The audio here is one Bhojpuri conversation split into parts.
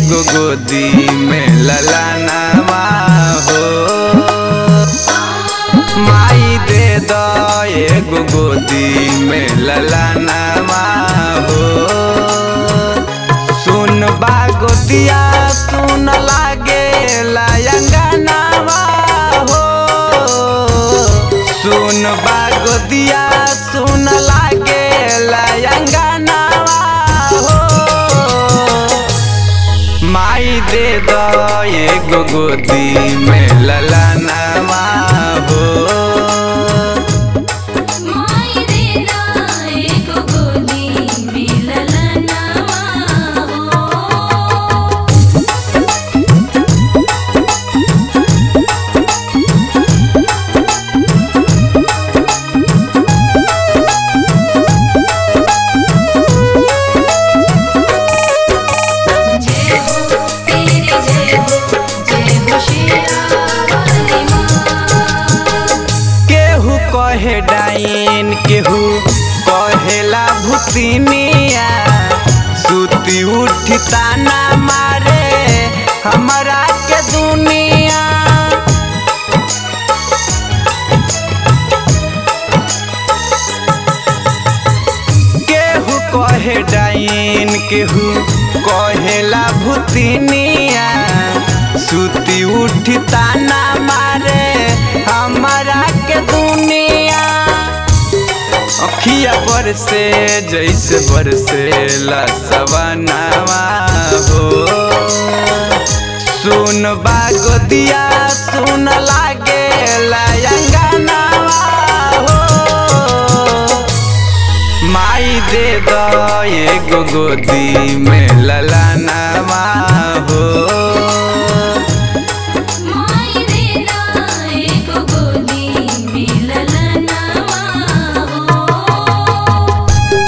एगो गोदी में ललनवा हो माई दे दो एगो गोदी में ललनवा हो सुन बा गोदिया सुन लागे लायंगनवा हो सुन बा गोदिया सुन लागे लायंगनवा हो माई दे दो एगो गोदी में ललनवा हो माई दे दा एको गोदी मिललनवा हो जय हो तेरी जय हो जय हो शेरा वाली माँ केहू कहे डाइन केहू कहेला भूतिनिया सुती उठी ताना मारे हमरा के दुनिया केहू कहे डाइन केहू कहेला भूतिनिया सुती उठी ताना मारे हमरा के दुनिया अखिया पर से जैसे बरसे ला सवनावा हो सुन बागोदिया सुन लागे लायंगनावा हो माई दे दो एगो गोदी में ललनवा हो माई दे दा एको गोदी मिललनवा हो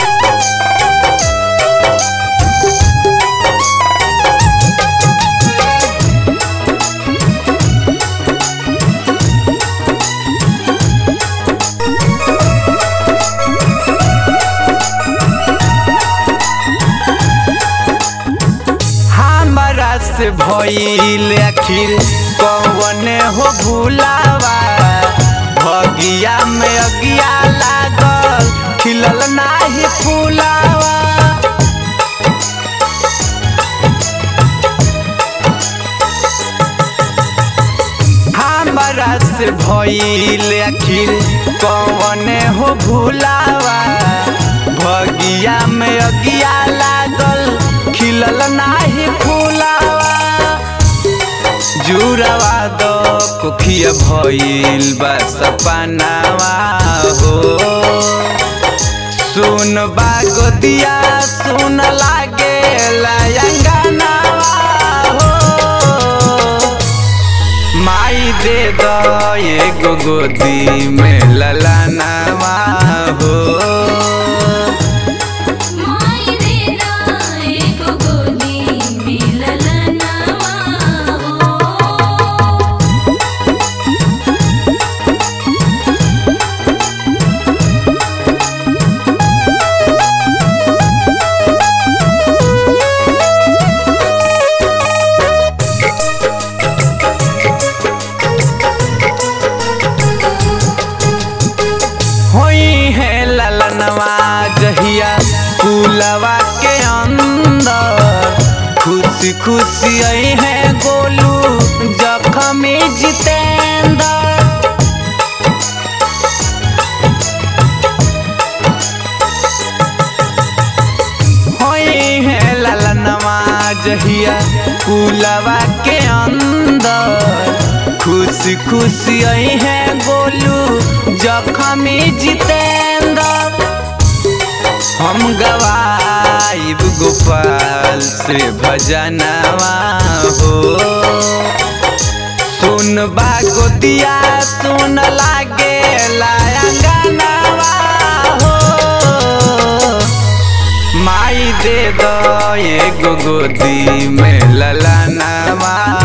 हमरा से भइल आखिर कौन हो भूलावा भगिया में अगिया लागल खिलल नाही फूलावा हमरा से भइल आखिर कौन हो भूलावा भगिया में अगिया लागल खिलल नाही फूलावा जुड़वा दो कुखिया भइल बा सपनावा हो सुन बा गोदिया सुन लागे लायंगनावा हो माई दे दो एगो गोदी में ललनवा हो माई दे दा एको गोदी मिललनवा हो होई है ललनवा जहिया कुलवा के अंदर खुशी खुशी आई है गोलू जखमी जितेंद्र होई है ललनवा जहिया कुलवा के अंदर खुशी खुशी आई है गोलू जखमी जितेंद्र हम गवाइब गोपाल से भजनवा हो सुन बा गोदिया सुन लागे लायंगनवा हो माई दे दो एगो गोदी में ललनवा